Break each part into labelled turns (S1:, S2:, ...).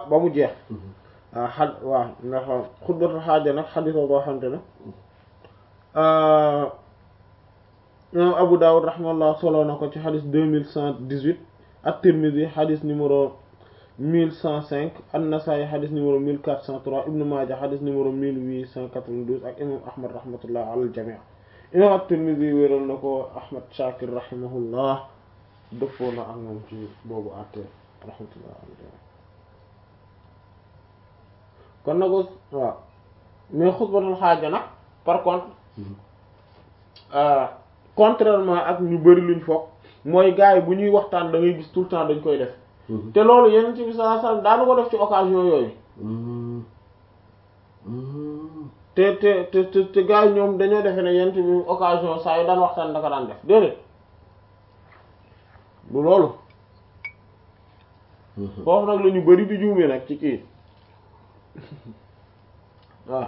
S1: ba mu jeex waaw xad waaw ndax xutbatul xaaja nag xadisoo boo xamante ne imam Abu Dawud rahimahullah solo na ko ci xadis deux mille cent dix-huit at-Tirmidhi xadis numéro mille cent cinq an-Nasa'i xadis numéro mille quatre cent trois Ibn Maaja xadis numéro mille huit cent quatre-vingt-douze ak imam Ahmad rahmatullah ala al-jami' imam at-Tirmidhi wéral na ko Ahmad Shakir rahimahullah dëppoo na ak moom ci boobu àtte rahmatullah ala al-jami' kon nag waaw mais xutbatul xaaja nag par contre contrairement ak ñu bari luñ foog mooy gars yi bu ñuy waxtaan da ngay gis tout le temps dañ koy def te loolu yeneen ci bi sallallahu alayhi wasallam daanu ko def ci occasion yooyu te te te te te gars yi ñoom dañoo defe ne yeneen bi occasion saa yu daan waxtaan da ko daan def déedéet du loolu foofu nag la ñu bari di juumee nag ci kii waaw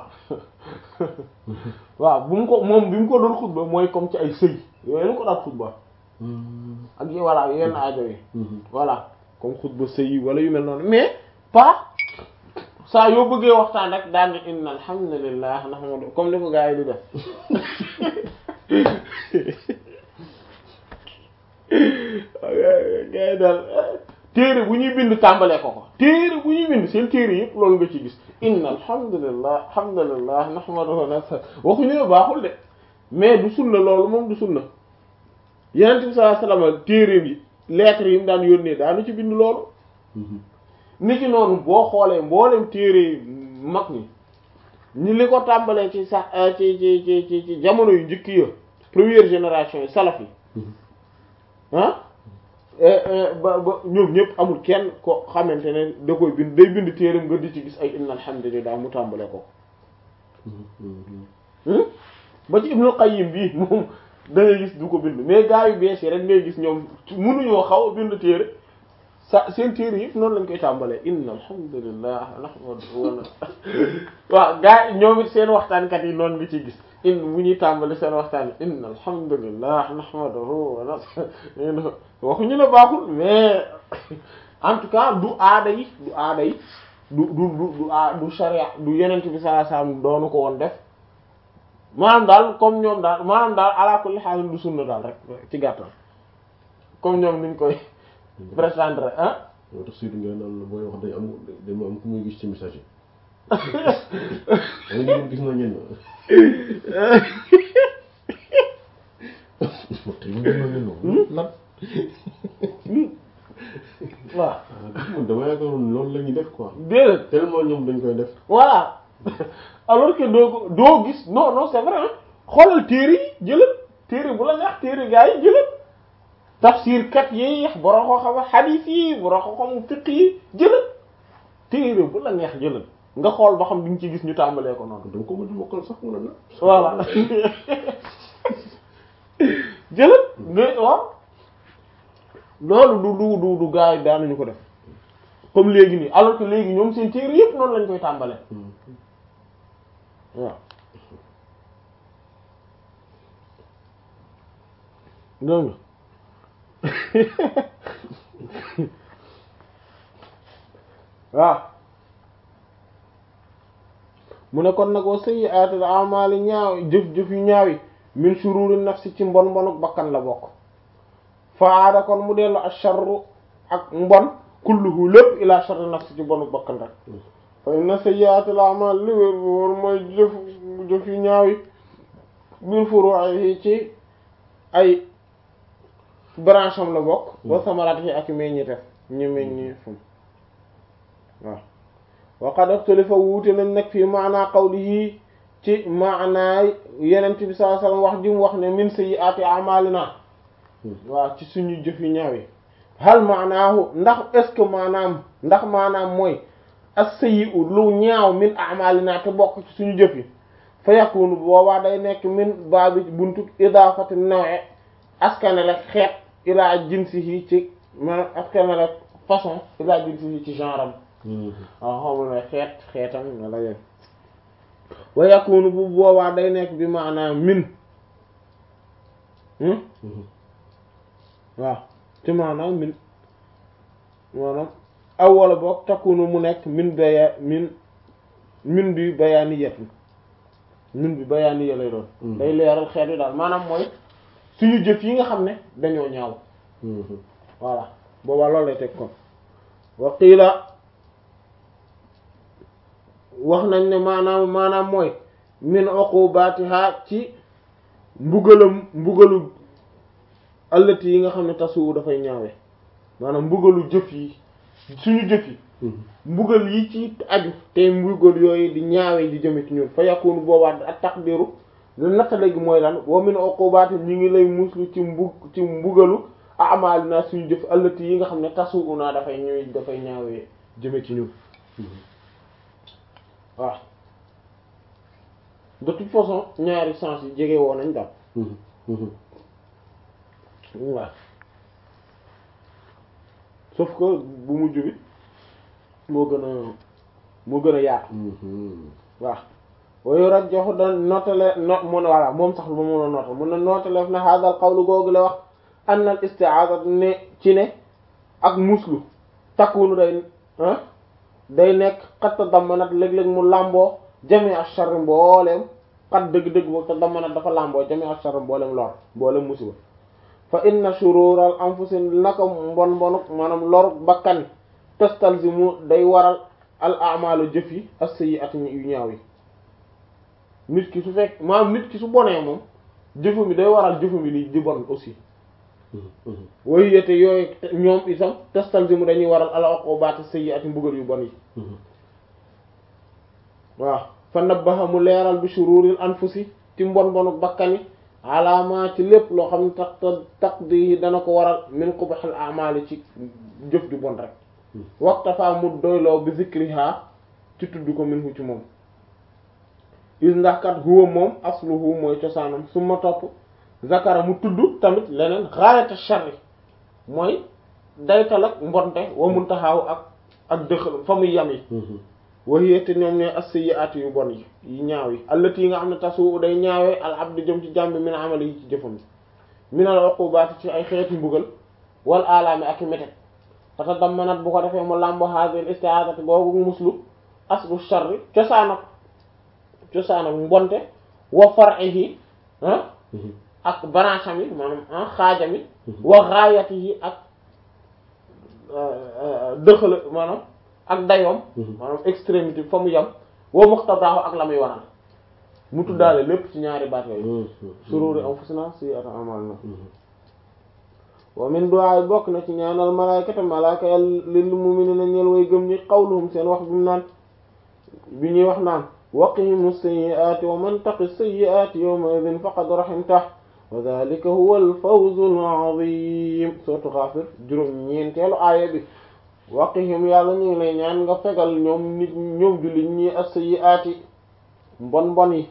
S1: waaw bu mu ko moom bi mu ko doon xutba mooy comme ci ay sëy yooyu la ko daan xutba ak yi voilà yenn aajo yi voilà comme xutba sëy wala yu mel noonu mais pas saa yoo bëggee waxtaan rek daan ni inna alhamdulillah nahmadu comme ni ko gaa yi di def gaa yi daal téere bu ñuy bind tàmbalee ko ko téere bu ñuy bind seen téere yëpp loolu nga ci gis inna alhamdulillah alhamdulillah nahmaduhu nasa waxuñu ne baaxul de mais du sunna loolu moom du sunna yenent bi sallallahu alayhi wasallam téere bi lettres yi mu daan yónnee daanu ci bind loolu ni ki noonu boo xoolee mboolem téere mag ñi ñi li ko tàmbalee ci sax ci ci ci ci ci jamono yu njëkk ya première génération yi salaf yi ah ba ba ñoom ñëpp amul kenn ko xamante ne da koy bind day bind téeram nga di ci gis ay inna alhamdulillah mu tàmbale ko ba ci Ibnul Qayyim bii moom da ngay gis du ko bind mais gaa yu bees yi rek ngay gis ñoom mënuñoo xaw a bind téere sa seen téere yëpp noonu lañ koy tàmbalee inna alhamdulillah nahmadu waaw gaa yi ñoom it seen waxtaankat yi noonu nga ciy gis in bu ñuy tàmbali seen waxtaan yi inna alhamdulillah nahmaduhu wa nasta'inuhu waxuñu ne baaxul mais en tout cas du aada yi du aada yi du du du du a du sharia du yenent bi sallallahu alayhi wasallam doonu ko woon def maanaam daal comme ñoom daal maanaam daal ala kulli haal du sunna daal rek ci gàttal comme ñoom niñ koy prétendre ah
S2: yow tax Seydou Ndiaye naan la booy wax day am day am ku muy gis ci message yi da nga gis na ñenn lan
S1: waaw
S2: man dama yaakaaroon loolu la ñuy def quoi
S1: déedéet
S2: tellement ñoom dañ koy def
S1: voilà alors que doo ko doo gis non non c'est vrai xoolal téere yi jëlal téere bu la neex téere gaa yi jëlal tafsir kat yi borom koo xam hadith yi borom koo xam fiqh yi jëlal téere bu la neex jëlal nga xool ba xam di nga ci gis ñu tàmbalee ko noonu.
S2: dama ko mën a mokkal sax nga la.
S1: voilà jëlal nga waaw loolu du du du du gaa yi daanuñu ko def comme léegi nii alors que léegi ñoom seen téere yëpp noonu lañ koy tàmbalee waaw. dégg nga waaw mu ne kon nag wa sayyi'atul a'mali ñaaw jëf-jëf yu ñaaw yi min shururi nafsi ci mbon mbonuk bakkan la bokk faada kon mu dellu asharru ak mbon kulluhu lépp ila sharri nafsi ci mbonuk bakkan rek fa inna sayyi'atul a'mal li wér bu wóor mooy jëf jëf yu ñaaw yi min furu'ihi ci ay branche am la bokk wa samaraat yi ak meññite ñu meññi fum waaw wa qad ikhtalafa wuute nañ nag fii maanaa qawlihi ci maanaay yenent bi sallallahu alayhi wasallam wax ji mu wax ne min sayyi'ati a'malina waaw ci suñu jëf yu ñaaw yi hal maanaahu ndax est ce que maanaam ndax maanaam mooy as-sayyi'u lu ñaaw min a'malina te bokk ci suñu jëf yi fa yakunu boobaa day nekk min baabi buntu idaafati naw'i askanale xeet ilaa jinsihi ci maanaam askanale façon ilaa jinsihi ci genre am waaw xawma ne xeet xeetam wala yéen wa yakunu bu boobaa day nekk bi maanaam min waaw ci maanaam min maanaam aw wala boog takkunu mu nekk min baya min min bi bayaaniyatin min bi bayaaniya lay doon day leeral xeet yi daal maanaam mooy suñu jëf yi nga xam ne dañoo ñaaw voilà boobaa loolu lay teg kon wa qiila wax nañ ne maanaam maanaam mooy min uqubatiha ci mbugalam mbugalu allati yi nga xam ne tasu dafay ñaawe maanaam mbugalu jëf yi suñu jëf yi mbugal yi ci aju te mbugal yooyu di ñaawe di jëme ci ñun fa yakunu boobaa ak taqdiru lu nattale gi mooy lan wa min uqubati ñi ngi lay muslu ci mbug ci mbugalu amal naa suñu jëf allati yi nga xam ne tasu unaa dafay ñuy dafay ñaawee jëme ci ñun waaw de toute façon ñaari sens yi jege woon nañ daal waaw sauf que bu mujj bi moo gën a moo gën a yaatu waaw wayu rajjoxu da nootale no mun voilà moom sax lu ma mun a nootal mun na nootaleef na hadal qawlu googu la wax anna al isti'aza ne ci ne ak muslu takkunu day day nekk xat ta dammanat léeg-léeg mu làmboo jami ashar mbooleem xat dëgg-dëgg boobu te dammanat dafa làmboo jami ashar mbooleem lor mbooleem musiba fa inna shurural anfusi naka mbon mbonuk maanaam loruk bakkan tastalzimu day waral al a'malu jëf yi as-sayyi'at yu ñaaw yi nit ki su fekk maanaam nit ki su bonee moom jëfu mi day waral jëfu mi li di bon aussi wayu yete yooyu ñoom itam tastalzimu dañuy waral al uqubat as-sayyi'at mbugal yu bon yi waaw fa nabbaha mu leeral bi shururil anfusi ci mbon mbonuk bakkani alaama ci lépp loo xam ne tax taqdi dana ko waral min qubhil a'mali ci jëf ju bon rek waxta fa mu doyloo bi zikriha ci tudd ko minhu ci moom is ndax kat huwa moom asluhu mooy cosaanam su ma topp zakara mu tudd tamit leneen gaayata sharri mooy daytal ak mbonte wa muntahaw ak ak dëxal fa muy yam yi waxiyete ñoom ñooy as-sayyi'at yu bon yi yu ñaaw yi allati yi nga xam ne tasu day ñaawee al abdi jëm ci jàmbi min amali yi ci jëfam min al uqubaati ci ay xeeti mbugal wal alaami ak i métet tata dammanat bu ko defee mu làmbo hadhihi isti'adati boobu muslu aslu sharri cosaanam cosaanam mbonte wa far'ihi ak brancham yi maanaam xaajam yi wa ghayatihi ak dëxala maanaam ak dayoom maanaam extrémité fa mu yam wa muqtadaahu ak la muy waral mu tuddaale lépp ci ñaari baat yooyu sururi anfusina sayyi'ati a'malina wa min du'a bokk na ci ñaanal malaykata malaaka yàlla lil mu'minina ñeel way gëm ñi qawluhum seen wax bi mu naan bi ñuy wax naan waqihimu sayyi'ati wa man taqi sayyi'ati yawma idhin faqad rahimtahu wa dhalika huwa al-fawzu al-'azim sourate Ghafir juróom ñeenteelu aaya bi waqihim yàlla ñu ngi lay ñaan nga fegal ñoom nit ñoom jullit ñi as-sayyi'ati mbon mbon yi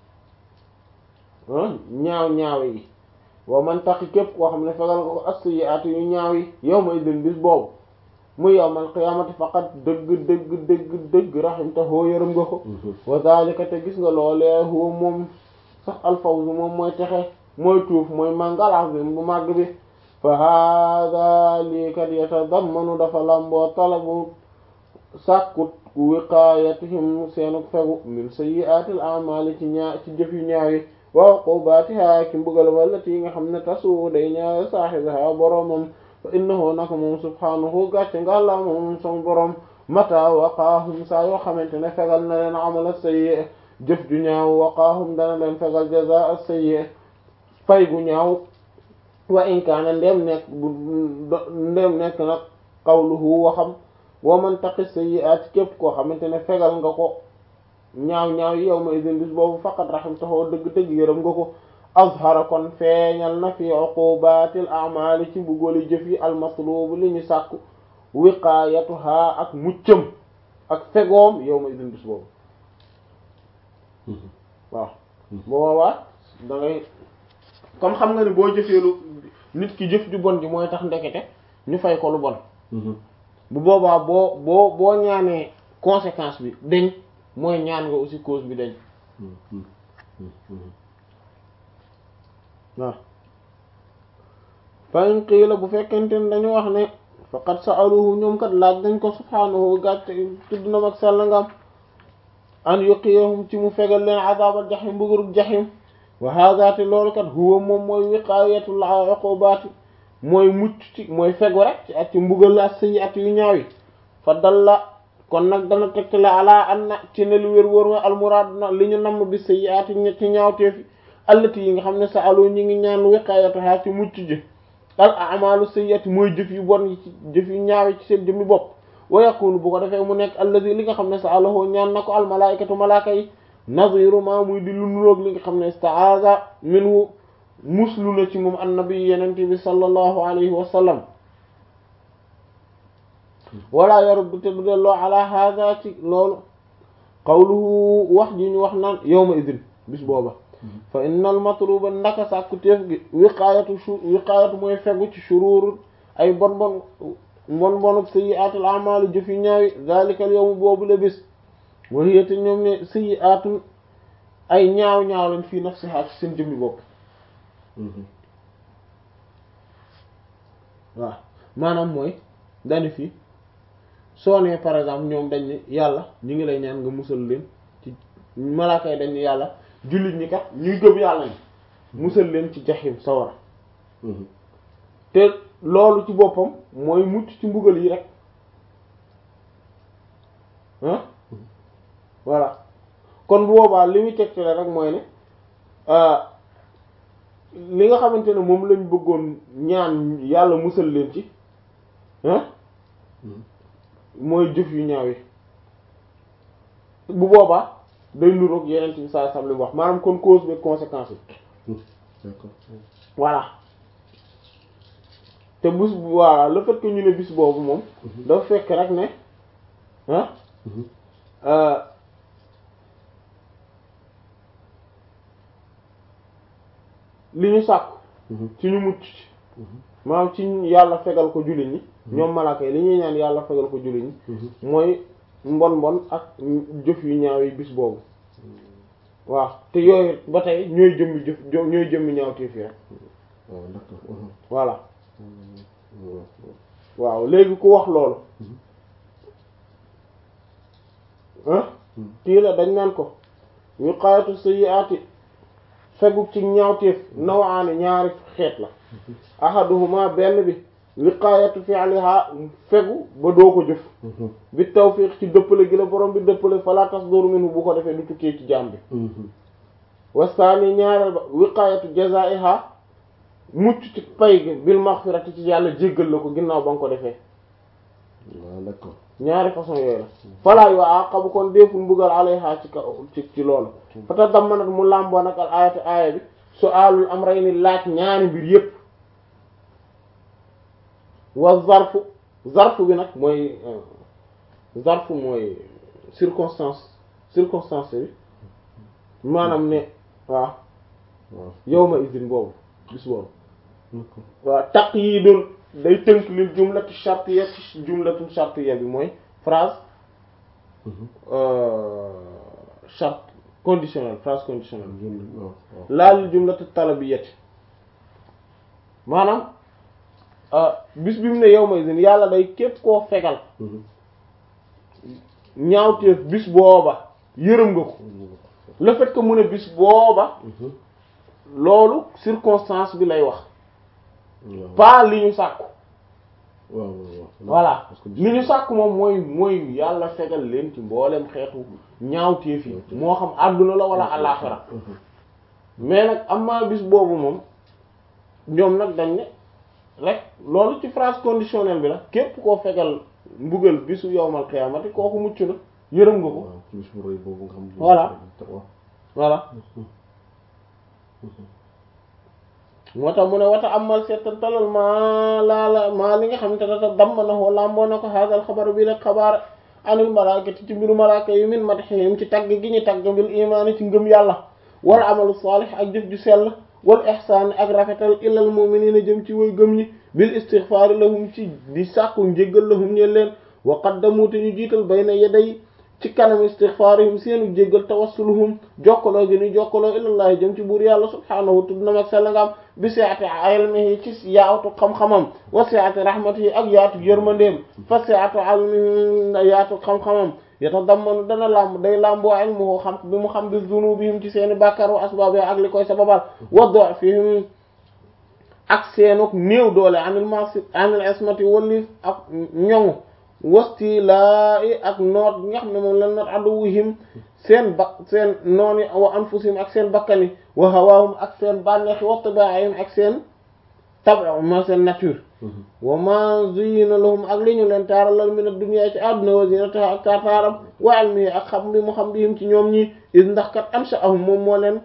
S1: ñaaw ñaaw yi wa man taqi képp koo xam ne fegal nga ko as-sayyi'ati yu ñaaw yi yawma idhin bis boobu muy yawmal qiyaamati faqat dëgg dëgg dëgg dëgg rahimtahu yërëm nga ko wa dhalika te gis nga loolee huwa moom sax al-fawzu moom mooy texe mooy tuuf mooy màngalaaf bi bu màgg bi fa hada lii kat yatadammanu dafa lamboo talabu sàkkut wiqaayatihim seenu fegu min sayyi'atil a'maali ci ñaa ci jëf yu ñaaw yi wa uqubatiha ki mbugal wallati yi nga xam ne tasu day ñaawe saahibaha boroomam fa innahu naka moom subhaanahu gàcce nga la moom son boroom mata waqaahum saa yoo xamante ne fegal na leen amala sayyi jëf ju ñaaw waqaahum dana leen fegal jazaa sayyi fay gu ñaaw wa in kaana ndem nekk ndem nekk nag qawluhu waxam wa man taqi sayyi'at képp koo xamante ne fegal nga ko ñaaw ñaaw yi yawma idin bis boobu faqat rahimtahu dëgg-dëgg yërëm nga ko azhara kon feeñal na fi uqubatil a'mali ci buggooli jëf yi almatlubu li ñu sàkku wiqaayatuha ak muccam ak fegoom yawma idin bis boobu waaw boobaa da ngay comme xam nga ni boo jëfee lu nit ki jëf ju bon ji mooy tax ndekete ñu fay ko lu bon bu boobaa boo boo boo ñaanee conséquence bi dañ mooy ñaan nga aussi cause bi dañ waaw fa in qiila bu fekkente ne dañu wax ne faqad sa'aluhu ñoom kat laaj dañ ko subhaanahu gàcc tudd na mag sell ngam an yuqiyahum ci mu fegal leen azabal jaxim mbugurub jaxim wa hada te loolu kat huwa moom mooy wiqayatul uqubaati mooy mucc ci mooy fegu rek ci at ci mbugal la sëyi at yu ñaaw yi fa dalla kon nag dana tegtale ala an na ci ne lu wér wóor ma almuraad na li ñu namm bi sëyi at ci ñaawteefi allati yi nga xam ne sa alo ñi ngi ñaan wiqayatuha ci mucc ji al amalu sayyiati mooy jëf yu bon yi ci jëf yu ñaaw ci seen jëmmi bopp wa yakunu bu ko defee mu nekk allazi li nga xam ne sa alahoo ñaan na ko al malaikatu malaaka yi naziru ma muy di lu nuroog li nga xam ne istaaza minhu muslu na ci moom annabi yenente bi sallallahu alayhi wa sallam wala yaruddu te du delloo ala hada ci loolu qawluhu wax ji ñu wax naan yawma idin bis booba fa innal matluba ndaka sàkku téef gi wiqaayatu su wiqaayatu mooy fegu ci shuruur ay bon bon bon bonub sayyi'atul a'maal jëf yu ñaawi zalikal yawm boobu la bis wahiyate ñoom ne sayyi'atun ay ñaaw ñaaw lañ fii nafsiha ci seen jëmmi bopp waaw maanaam mooy dani fii soo nee par exemple ñoom dañ ne yàlla ñu ngi lay ñaan nga musal leen ci malaaka yi dañ ne yàlla jullit ñi kat ñuy gëm yàlla ni musal leen ci jaxim sawara te loolu ci boppam mooy mucc ci mbugal yi rek ah voilà kon bu boobaa li muy tegtale rek mooy ne li nga xamante ne moom lañ bëggoon ñaan yàlla musal leen ci ah mooy jëf yu ñaaw yi bu boobaa day nuroog yeneen ci saa sam li wax maanaam kon cause bi conséquence yi
S2: d'accord
S1: voilà te bés bu voilà le fait que ñu ne bis boobu moom dafa fekk rek ne ah li ñu sàkku ci ñu mucc ci maanaam ci yàlla fegal ko jullit ñi ñoom malaaka yi li ñuy ñaan yàlla fegal ko jullit ñi mooy mbon mbon ak jëf yu ñaaw yi bis boobu waaw te yooyu ba tey ñooy jëmmi jëf ñooy jëmmi ñaaw tiif yi rek
S2: waaw d'accord
S1: voilà waaw léegi ku wax loolu ah kii la dañ naan ko wiqaayatu sayyi'ati fegu ci ñaawteef nawaani ñaari xeet la ahaduhuma benn bi wiqaayatu fi'liha fegu ba doo ko jëf bi tawfiq ci dëppale gi la borom bi dëppale fala tasduru minhu bu ko defee du tukkee ci jaam bi wasaani ñaareel ba wiqaayatu jazaiha mucc ci pay gi bil maghfirati ci yàlla jéggal la ko ginnaaw ba nga ko defee
S2: waaw d'accord
S1: ñaari façon yooyu la falaa yu aqabu kon déeful mbugal alayha ci kaw ci ci loolu fa tadammanat mu làmboo nag al ayatu aaya bi su alul amrayni laaj ñaari mbir yépp wa zarfu zarfu bi nag mooy zarfu mooy circonstance circonstance bi maanaam ne waaw
S2: waaw
S1: yawma izin boobu bis boobu waaw taqyidun day tënk lil jumlatu shartiyya ci jumlatu shartiyya bi mooy phrase charte conditionnelle phrase conditionnelle
S2: waaw waaw
S1: laa lil jumlatu talabiyyati maanaam bis bi mu ne yawma izin yàlla day képp koo fegal ñaawteef bis booba yërëm nga ko le fait que mu ne bis booba loolu circonstance bi lay wax pas li ñu sàkku
S2: waaw waaw
S1: voilà
S2: parce que
S1: li ñu sàkku moom mooy mooy yàlla fegal leen ci mboolem xeetu ñaawteef yi moo xam àdduna la wala àllaaxira mais nag amaa bis boobu moom ñoom nag dañ ne rek loolu ci phrase conditionnelle bi la képp koo fegal mbugal bisu yowmal xiyaamati kooku mucc na yërëm nga ko
S2: waaw ci bis bu rëy boobu nga xam ne
S1: Voilà.
S2: waaw
S1: voilà moo tax mu ne wata amal seetantalal maa laala maa li nga xam te data damm na woo lamboo na ko haadal xabar bi rek xabaar anil malaakati ci mbiru malaaka yi min madhihim ci tagg gi ñu tagg bil imaani ci ngëm yàlla wal amalu saalih ak jëf ju sell wal ihsaan ak rafetal ilal mu'miniina jëm ci way gëm ñi bil istighfaari lahum ci di sàkku njéggal lahum ñeen leen wa qaddamu te ñu jiital bayna yaday ci kanam istighfarihim seenu jéggal tawassuluhum jokkaloo gi ni jokkaloo ilallahi jëm ci buur yàlla subhaanahu tudd na mag sell nga am bi si'ati ilmihi ci yaatu xam-xamam wa si'ati rahmatihi ak yaatu yërmandeem fa si'atu ilmihi yaatu xam-xamam yatadammanu dana lamb day lamboo ilmuhu xam bi mu xam bi zunubihim ci seeni bàkkaar wa asbaabi ak li koy sababal wa du'fihim ak seenuk néew doole anil masi anil ismati walli ak ñoŋu wasti laa i ak noot bi nga xam ne moom la noot aduwihim seen ba seen nooni wa anfusihim ak seen bakkani wa hawaahum ak seen bànneexi wa tabaa'ihim ak seen tab'a ma seen nature wa ma zuyina lahum ak li ñu leen taaralal min ad-dunya ci àdduna wa zinataha ak taataaram wa ilmihi ak xam bi mu xam bihim ci ñoom ñi is ndax kat ansha'ahum moom moo leen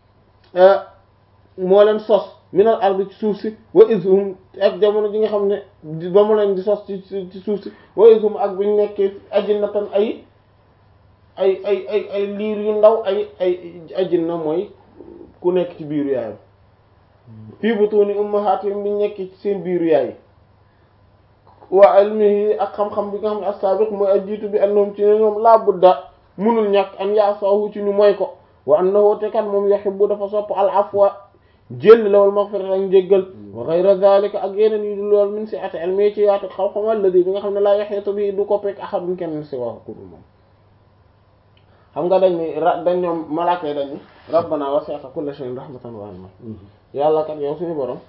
S1: moo leen sos minal ardi ci suuf si wa ishum ak jamono ji nga xam ne ba mu leen di sos ci ci suuf si wa ishum ak buñ nekkee ajinnatan ay ay ay ay ay liir yu ndaw ay ay ajinna mooy ku nekk ci biiru yaayam fii butuni ummahatihim biñ nekk ci seen biiru yaay wa ilmihi ak xam-xam bi nga xam ne as-sabiq mooy ajiitu bi annahum ci ne ñoom laa budda munul ñàkk an ya'sahu ci ñu mooy ko wa annahu te kat moom yuhibbu dafa sopp al afwa jël lawal maghfirata ak njéggal wa ghayra dhalika ak yeneen yu dul lool min si'ati ilmi ci yaatu xam-xam alladi bi nga xam ne laa yahiitu bi du ko pekk ahadun kenn si wax ku dul moom xam nga dañ ni ra dañ ñoom malaaka yi dañ ni rabbana wasi'ta kulla shay'in rahmatan wa ilma yàlla kat yow suñu borom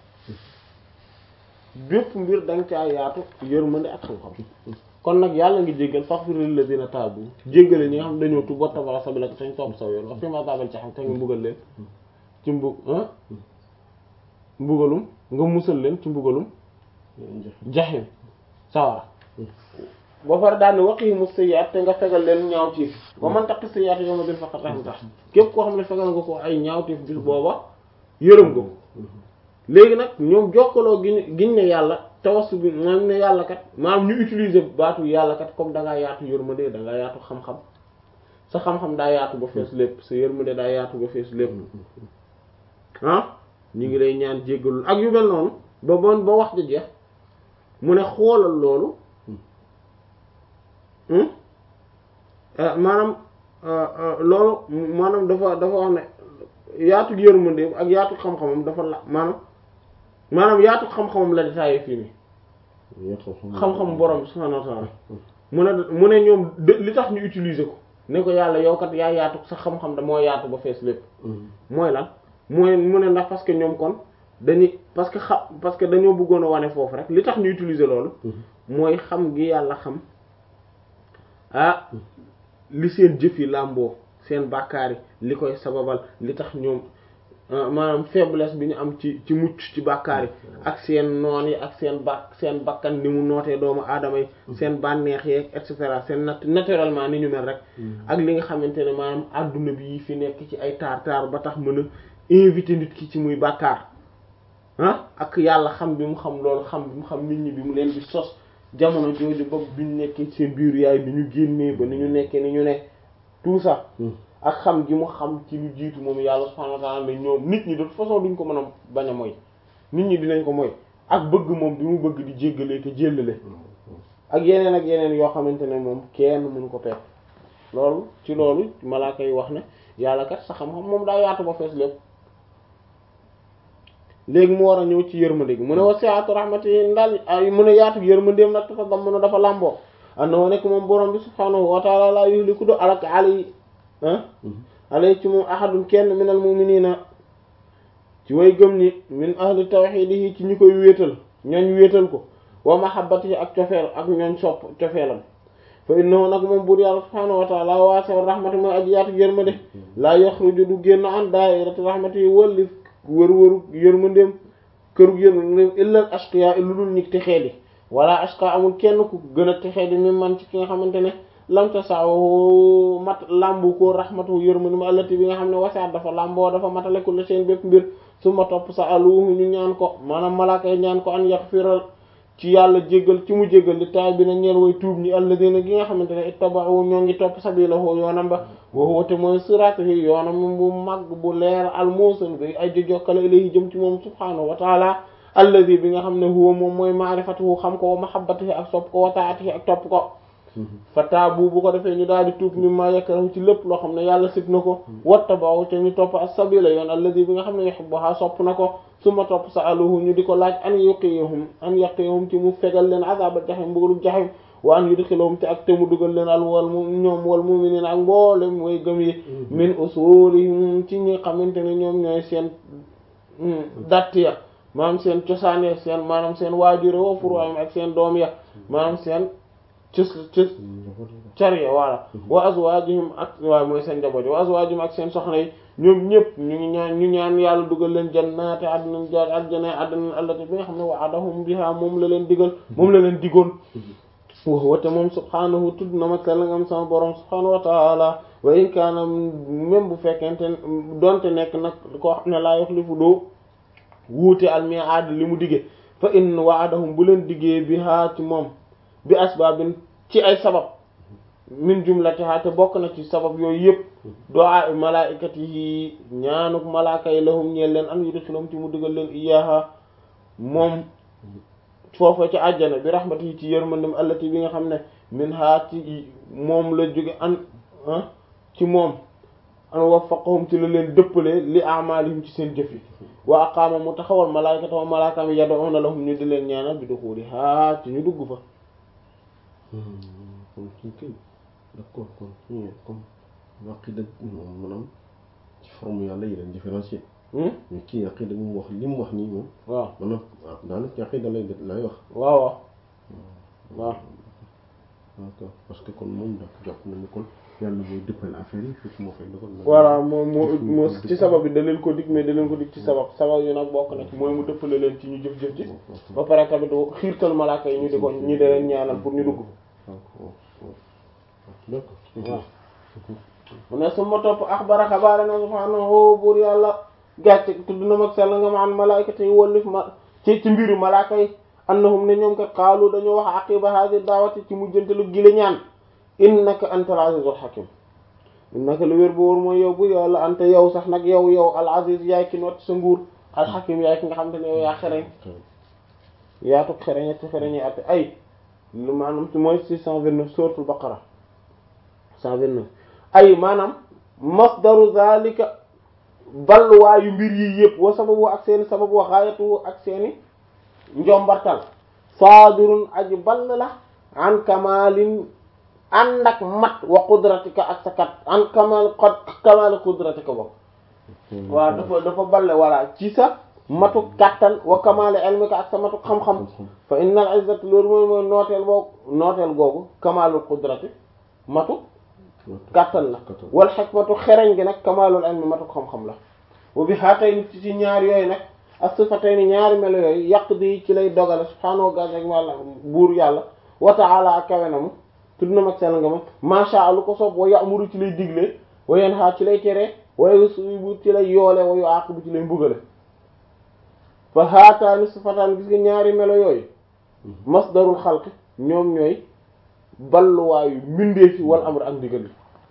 S1: bépp mbir danga caa yaatu yërmande ak xam-xam kon nag yàlla ngi jéggal faghfir lil ladina taabu jéggale ñi nga xam dañoo tuub wattaba'a sabilaka tañ topp saw yoon wa qihim adhabal jahim te nga mbugal leen ci mbug mbugalum nga musal leen ci mbugalum jaxim sawara ba pare daal ne waqihimu sayyi'at te nga fegal leen ñaawtiif wa man taqi sayyi'at yawma din faqad rahimta képp koo xam ne fegal nga ko ay ñaawtiif bis booba yërëm nga ko léegi nag ñoom jokkaloo giñ giñ ne yàlla tawassu bi moom ne yàlla kat maanaam ñu utiliser baatu yàlla kat comme da ngaa yaatu yërmande da ngaa yaatu xam-xam sa xam-xam daa yaatu ba fees lépp sa yërmande daa yaatu ba fees lépp ah ñu ngi lay ñaan jéggalul ak yu mel noonu ba bon ba wax ja jeex mu ne xoolal loolu maanaam loolu maanaam dafa dafa wax ne yaatu yërmande ak yaatu xam-xamam dafa la maanaam maanaam yaatu xam-xamam la détaillé fii nii xam-xam borom subhanahu wa ta'ala mu ne mu ne ñoom li tax ñu utiliser ko ne ko yàlla yow kat yaa yaatu sa xam-xam da moo yaatu ba fees lépp mooy lan mooy mu ne ndax parce que ñoom kon dañuy parce que xam parce que dañoo bëggoon a wane foofu rek li tax ñu utiliser loolu mooy xam gi yàlla xam ah li seen jëf yi làmboo seen bàkkaar yi li koy sababal li tax ñoom maanaam faiblesse bi ñu am ci ci mucc ci bàkkaar yi ak seen noon yi ak seen ba seen bakkan ni mu nootee doomu aadama yi seen bànneex yeeg et cetera seen nat naturellement ni ñu mel rek ak li nga xamante ne maanaam adduna bi yi fi nekk ci ay taar taar ba tax mën a invité nit ki ci muy bàkkaar ah ak yàlla xam bi mu xam loolu xam bi mu xam nit ñi bi mu leen di sos jamono jooju ba bi ñu nekkee seen biir yaay bi ñu génnee ba ni ñu nekkee ni ñu ne tout ça ak xam gi mu xam ci lu jiitu moom yàlla subhanahu wa ta'ala ne ñoom nit ñi de toute façon duñ ko mën a bañ a mooy nit ñi dinañ ko mooy ak bëgg moom bi mu bëgg di jéggalee te jéllale ak yeneen ak yeneen yoo xamante ne moom kenn mënu ko pepp loolu ci loolu malaaka yi wax ne yàlla kat sa xam-xam moom daa yaatu ba fees lépp léegi mu war a ñëw ci yërmande gi mu ne wasi'atu rahmati ndal ay mu ne yaatu yërmandeem nag dafa dam na dafa làmboo andoo nekk moom borom bi subhaanahu wa ta'ala la yuhliku du alak ali ah alay ci moom ahadun kenn minal mu'minina ci way gëm ni min ahli tawhidihi ci ñi koy wéetal ñooñ wéetal ko wa mahabbatihi ak cofeel ak ñooñ sopp cofeelam fa innahu nag moom buur yàlla subhaanahu wa ta'ala waasi'ur rahmati mooy aji yaatu yërmande la yaxruju du génn an daa'irati rahmatihi wallif wër-wëru yërmandeem kërug yërmandeem illa ashqiya lu dul ñi texee di wala ashqa amul kenn ku gën a texee di mi man ci ki nga xamante ne lam tasaawu mat lambu ko rahmatu yërmandeem allati bi nga xam ne wasi'at dafa lamboo dafa matale kulli seen bépp mbir su ma topp sa aluhu ñu ñaan ko maanaam malaaka yi ñaan ko an yaghfira ci yàlla jéggal ci mu jéggal li taay bi na ñeen way tuub ñi alladina gi nga xamante ne ittaba'u ñoo ngi topp sabilahu yoonam ba wa huwa te mooy siratihi yoonam bu mag bu leer al musul bi ay jo jokkale ilayhi jëm ci moom subhanahu wa taala alladi bi nga xam ne huwa moom mooy ma'rifatuhu xam ko wa mahabbatihi ak sopp ko wa ta'atihi ak topp ko fa taabu bu ko defee ñu daal di tuub mi ma yakrahu ci lépp loo xam ne yàlla sib na ko wattaba'u te ñu topp as-sabila yoon alladi bi nga xam ne yuhibbuha sopp na ko suma topp sa'aluhu ñu di ko laaj an yuqiyahum an yaqiyahum ci mu fegal leen azaba jahim mbugalum jahim wa an yudkhilahum te ak te mu dugal leen al wal mu ñoom wal mu'minin ak mboolem way gëm yi min usulihim ci ñi xamante ne ñoom ñooy seen datt ya maanaam seen cosaan ya seen maanaam seen waajure wa furu'im ak seen doom ya maanaam seen cës cës cariya voilà wa azwajuhum ak waaye mooy seen njaboot wa azwajuhum ak seen soxna yi ñoom ñëpp ñu ngi ñaan ñu ñaan yàlla dugal leen jannaati àddina jaar àjjana àddina allati bi nga xam ne wa'adahum biha moom la leen digal moom la leen digoon wax wate moom subhaanahu tudd na ma sell ngam sama borom subhaanahu wa taala wa in kaana même bu fekkente donte nekk nag koo xam ne laa yuxlifu doo wuute al mi'aad li mu digge fa in wa'adahum bu leen diggee biha ci moom bi asbaabin ci ay sabab min jumlatiha te bokk na ci sabab yooyu yëpp du'a malaa'ikatihi ñaanuk malaaka yi lahum ñeel leen an yudkhilhum ci mu dugal leen iyaaha moom foofa ci àjjana bi rahmatihi ci yërmandem allati bi nga xam ne min ha ci moom la jóge an ci moom an waffaqahum ci la leen dëppale li a'malihim ci seen jëf yi wa aqaama mu taxawal malaa'ikata wa malaakaam yad'una lahum ñu di leen ñaanal bi duxuliha ci ñu dugg fa
S2: kon kii kay d'accord kon kii comme aqida moom maanaam ci forme yàlla yi leen différencier mais kii aqida mu wax li mu wax nii moom
S1: waaw
S2: maanaam daanaka ci aqida lay lay wax
S1: waaw waaw waaw
S2: d'accord parce que kon moom dak jàpp nañu kon yàlla mooy dëppal affaire yi fekk moo fay dogal
S1: voilà moom moo moo ci sabab bi da leen ko dig mais da leen ko dig ci sabab sabab yi nag bokk na ci mooy mu dëppale leen ci ñu jëf-jëf ji ba pare tamit xiirtal malaaka yi ñu di ko ñu di leen ñaanal pour ñu dugg
S2: d'accord
S1: waaw mu ne su ma topp axbara xabaare na subhaanahu buur yàlla gàcce tudd na mag sell nga ma an malaayikati yi wallif ma ci ci mbiru malaaka yi annahum ne ñoom kat xaalu dañoo wax aqiba hadi daawati ci mujjantalu gile ñaan innaka antal azizul hakim innaka lu wér bu wóor mooy yow bu yàlla ante yow sax nag yow yow al aziz yaay ki not sa nguur al hakim yaay ki nga xam te ne yow yaa xereñ yaatu xereñ ci xereñi ate ay lu maanaam ci mooy six cent vingt-neuf suratul baqara cent vingt-neuf ay maanaam masdaru zalika balluwaayu mbir yi yëpp wa sababu ak seeni sababu wa xaayatu ak seeni njombartal saadirun aji ball la an kamalin ànd ak mat wa qudratika ak sa kat an kamal kamal qudratika bokk waaw dafa dafa balle walla ci sa matu kattan wa kamal ilmika ak sa matu xam-xam fa innal izzati loolu mooy mooy nooteel boobu nooteel googu kamalul qudrati matu kattan la wal hikmatu xereñ gi nag kamalul ilmi matu xam-xam la wa bi haatayni ci ci ñaar yooyu nag as-sifatayni ñaari melo yooyu yàq di ci lay dogale subhaanahu wa ta'ala buur yàlla wa ta'ala ak kawe na mu tudd na mag sell nga ma masha Allah ko soob wa ya'muru ci lay digle wa yanha ci lay tere wa yusibu ci lay yoole wa yu'aqibu ci lay mbugale fa haataani sifataan gis nga ñaari melo yooyu masdarul xalq ñoom ñooy balluwaayu mbindeefi wal amr ak ndigal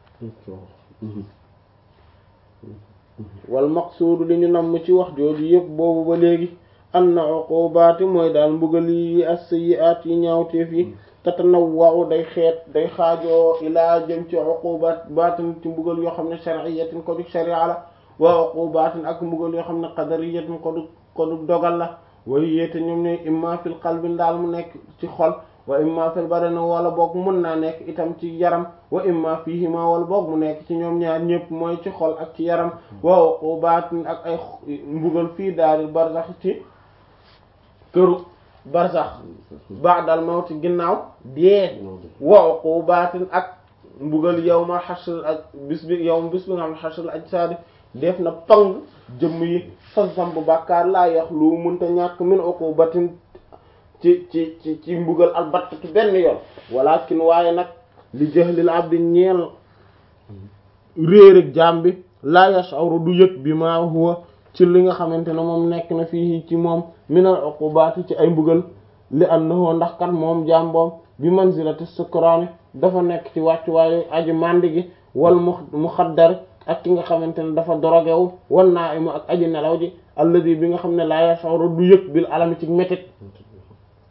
S1: wal maqsuudu li ñu namm ci wax jooju yëpp boobu ba léegi anna uqubaati mooy daal mbugal yi as-sayyi'aat yi ñaawteef yi tatanawwa'u day xeet day xaajoo ilaa jëm ci uqubaat baatin ci mbugal yoo xam ne shar'iyyatin ko du sharia la wa uqubaatin ak mbugal yoo xam ne qadariyatin ko du ko du dogal la way yéete ñoom ñooy imma fil qalbi ndaal mu nekk ci xol wa imma fil badani wala boog mun naa nekk itam ci yaram wa imma fiihima wala boog mu nekk ci ñoom ñaar ñëpp mooy ci xol ak ci yaram wa uqubaatin ak ay mbugal fii daaril barzax ci këru barzax ba'dal mawti ginnaaw dee wa uqubaatin ak mbugal yawma hashr ak bis bi yawm bis bi nga xam ne hashr ajsaadi def na pang jëmm yi fa zamb bàkkaar laa yax lu munta ñàkk min uqubatin ci ci ci ci mbugal albatt ci benn yoon walakin waaye nag li jahlil abdi ñeel réer ak jaam bi laa yash'uru du yëg bi ma huwa ci li nga xamante ne moom nekk na fii ci moom minal uqubati ci ay mbugal li annahu ndax kat moom jaam boom bi manzilati sukraani dafa nekk ci wàccuwaayu aji màndi gi wal mu muxaddar ak ki nga xamante ne dafa dorogewu wan naa imu ak aji nelaw ji alladi bi nga xam ne laa yash'uru du yëg bil alami ci métit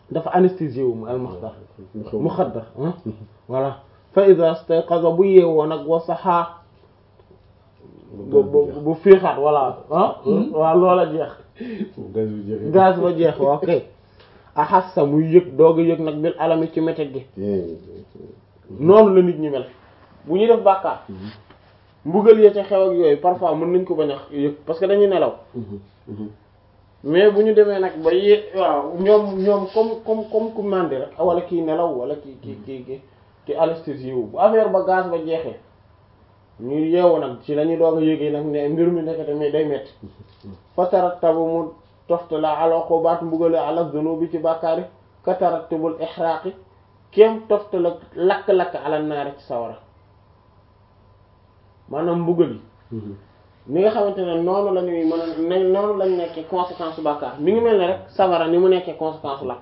S1: dafa anesthésié wu mu al muxdar muxaddar voilà fa ida stayqaza bu yeewoo nag wa saxaa bu bu fiixaat voilà ah waaw loola jeex
S2: gaz bi jeex
S1: gaz ba jeex ok axassa muy yëg doog a yëg nag bil alami ci métit gi noonu la nit ñi mel bu ñuy def bàkkaar mbugal ya ca xew ak yooyu parfois mën nañ ko bañ a yëg parce que dañuy nelaw mais bu ñu demee nag ba yé waaw ñoom ñoom comme comme comme ku màndi rek wala kii nelaw wala ki ki ki ki ki anesthésie wu bu affaire ba gaz ba jeexee ñu yeewu nag ci la ñuy doog a yëgee nag ne mbir mi nekkate mais day metti fatarattabu mu toftala ala xubaat mbugale ala zunubi ci bàkkaari katarattubul ihraaqi kéem toftala lakk-lakk ala naari ci sawara maanaam mbugal yi ni nga xamante ne noonu la ñuy mën a ne noonu lañ nekkee conséquence bàkkaar mi ngi mel ne rek sawara ni mu nekkee conséquence lakk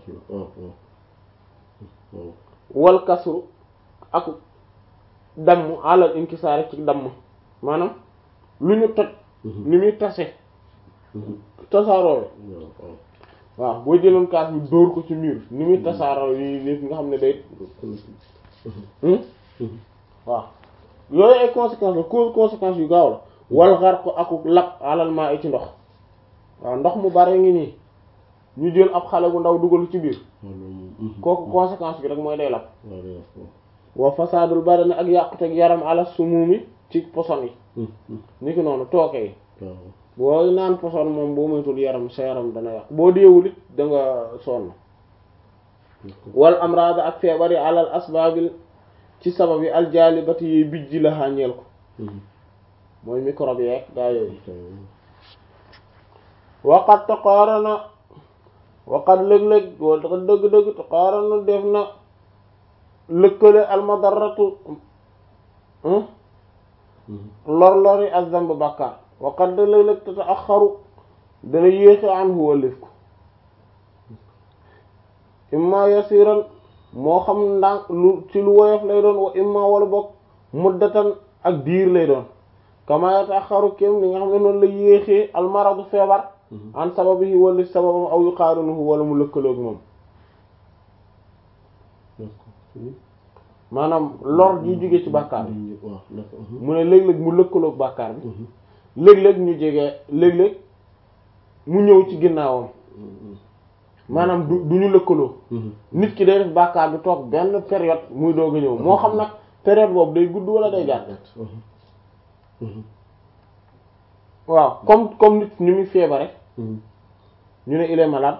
S1: wal kasru ak damm alal inkisaari ci damm maanaam lu ñu toj ni muy tase tasaaroo waaw boo jëloon kaas bi dóor ko ci mur ni muy tasaaroo yi nit nga xam ne day waaw yooyu ay conséquences la cause conséquences yu gaaw la wal xar ko akuk lap alal maa ci ndox waaw ndox mu bare ngi nii ñu jël ab xale bu ndaw dugal ci biir kooku conséquence bi rek mooy day lap wa fasadul badani ak yàquteg yaram ala sumumi ci poson yi ni ki noonu tooke yi boo naan poson moom boo moytul yaram sa yaram dana yàq boo deewul it da nga sonn wal amrada ak feebar yi alal asbaabil ci sabab yi aljalibati yi bijji la xàññeel ko mooy microbe yeeg gaa yooyu waqat taqaarana waqat léeg-léeg wala dafa dëgg-dëgg taqaarana def na lëkkale almadaratu lor-lori ak zamb bàkkaar waqat da léeg-léeg te axaru dana yéexe an huwa lif ko imma yasiran moo xam ndànk lu ci lu woyof lay doon wa imma wala bokk muddatan ak diir lay doon kama yataxaru kem li nga xam ne noonu la yéexee almaradu feebar an sababihi wala sababam aw yuqaarinuhu wala mu lëkkaloog moom maanaam lor ji jóge ci bàkkaar bi mu ne léeg-léeg mu lëkkaloog bàkkaar bi léeg-léeg ñu jege léeg-léeg mu ñëw ci ginnaawam maanaam du du ñu lëkkaloo nit ki day def bàkkaar bi toog benn période muy doog a ñëw moo xam nag période boobu day gudd wala day gàtt waaw comme comme nit ni muy feebare ñu ne il est malade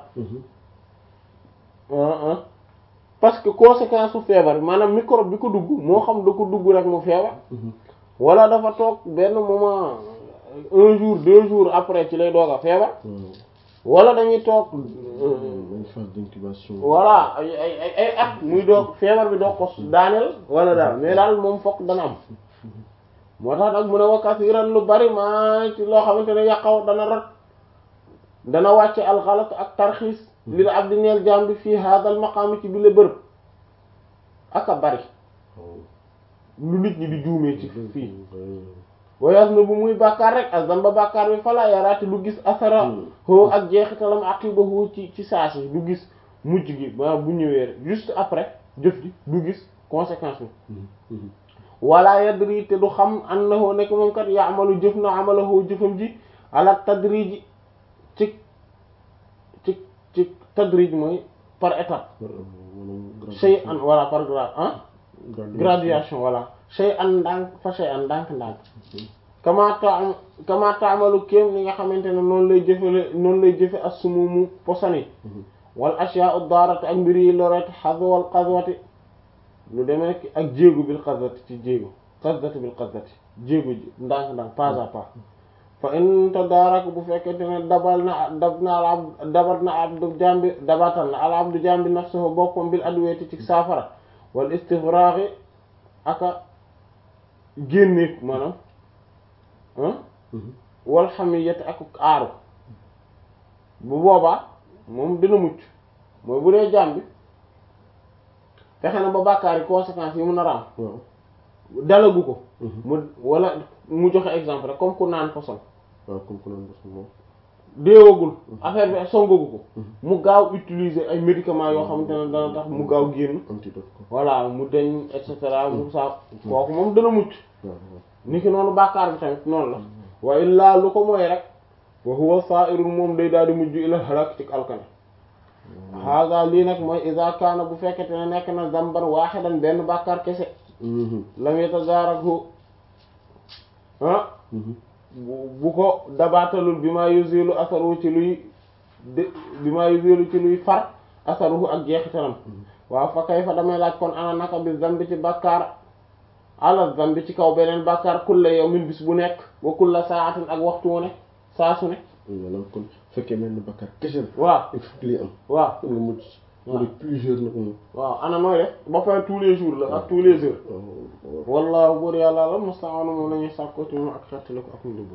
S1: parce que conséquence su feebar bi maanaam microbe bi ko dugg moo xam da ko dugg rek mu feebar wala dafa toog benn moment un jour deux jours après ci lay doog a feebar wala dañuy toog
S2: phase d'incubation
S1: voilà ay ay ay ay at muy doog feebar bi doog ko daaneel wala daal mais daal moom fokk dana am moo tax nag mu ne wakkas yi ran lu bari maa ci loo xamante ne yàqaw dana rat dana wàcce alxalat ak tarxiis li la ab di neel jaam bi fii hadal maqaami ci bile bërëb ak a bari lu nit ñi di juumee ci fii wayaas na bu muy bàkkaar rek azamba bàkkaar bi fala yaraati du gis asara hoo ak jeexitalam aqiba hoo ci ci saasi du gis mujj gi ba bu ñëwee rek juste après jëf ji du gis conséquence bi wala yadri te du xam annahu nekk moom kat yaamalu jëf na amalahu jëfam ji ala tadriji ci ci ci tadrij mooy par étape shay an voilà par grade ah graduation voilà shay an ndànk fa shay an ndànk ndànk kama ta kama taamalu kéem li nga xamante ne noonu lay jëfale noonu lay jëfe assumumu posani wal ashya'u daarati ak mbir yi loreti xadwal qadwati lu demee ak jéegu bil qadwati ci jéegu qadwati bil qadwati jéegu ji ndànk ndànk pas à pas fa in tadarak bu fekkente ne dabal na dab na al abd dabat na abdu jambi dabatal na al abdu jambi nafsuhu boppam bil adwati ci saafara wal istifraghi aka génne maanaam wal hamiyati ak aaru bu boobaa moom dina mucc mooy bu dee jaam bi fexe na ba bàkkaar yi conséquences yi mun a raam dalagu ko mu wala mu joxe exemple rek comme ku naan poson
S2: waaw comme ku naan poson moom
S1: déewagul affaire bi songagu ko mu gaaw utiliser ay médicaments yoo xamante ne dana tax mu gaaw génn
S2: antidote ko
S1: voilà mu deñ et cetera mu sa kooku moom dana mucc
S2: waaw waaw
S1: ni ki noonu bàkkaar bi tamit noonu la wa illaa lu ko mooy rek wa huwa sa'irun moom day daal di mujj ila halak ci alkane haga lii nag mooy iza kaana bu fekkete ne nekk na zamban waaxidan benn bàkkaar kese lam yatadaaraku ah bu bu ko dabaatalul bi maa yuzilu asaru ci luy de bi maa yuzilu ci luy far asaruhu ak jeexitalam waaw fa kay fa damay laaj kon ana naka bi zambi ci bàkkaar ala zambi ci kaw beneen bàkkaar kulla yawmin bis bu nekk wa kulla saatin ak waxtu wu ne saa su ne
S2: maanaam kon fekkee mel ni bakkaar kese la
S1: waaw
S2: il faut que lii am
S1: waaw
S2: nga mucc
S1: waaw.
S2: wala plusieurs nag moom
S1: waaw ana nooy def ba pare tous les jours la ak tous les heures
S2: waaw
S1: wallahu buur yàlla la musta'anu moom lañuy sàkko ci moom ak xettali ko ak ndimbal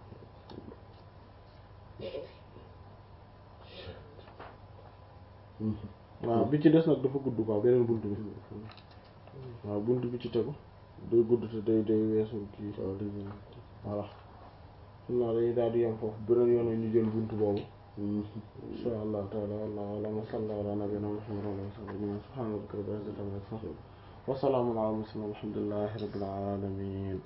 S1: waaw bi ci des nag dafa gudd quoi beneen bunt bi waaw bunt bi ci tegu day gudd te day day weesu kii
S2: waaw léegi
S1: voilà xam naa dañuy daal di yem foofu beneen yoon ñu jël bunt boobu insha allah taala wallahu a'lam wa sallallahu ala nabiyyina muhammad wa ala alihi wa sahbihi subhana rabbika rabbil izzati amma yasifun wa salamun ala al mursalin walhamdulillahi rabbil alamin